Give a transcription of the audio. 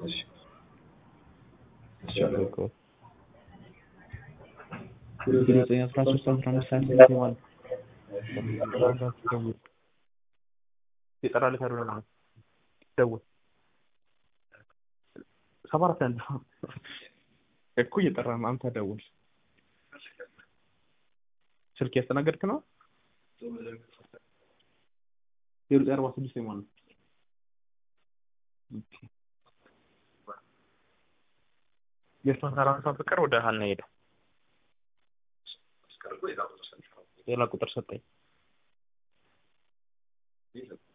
እሺ እሺ ዘጠኝ አስራ ሶስት አስራ አምስት ሀያ ስምንት ማለት ይጠራል ካልሆነ ማለት ደውል ሰባ አራት ያለ እኮ እየጠራ ነው። አንተ ደውል። ስልክ ያስተናገድክ ነው? ዜሮ ዘጠኝ አርባ ስድስት ማለት ነው። የእሷን ሰላምታ ፍቅር ወደ ሀና ሄደ። ሌላ ቁጥር ሰጠኝ።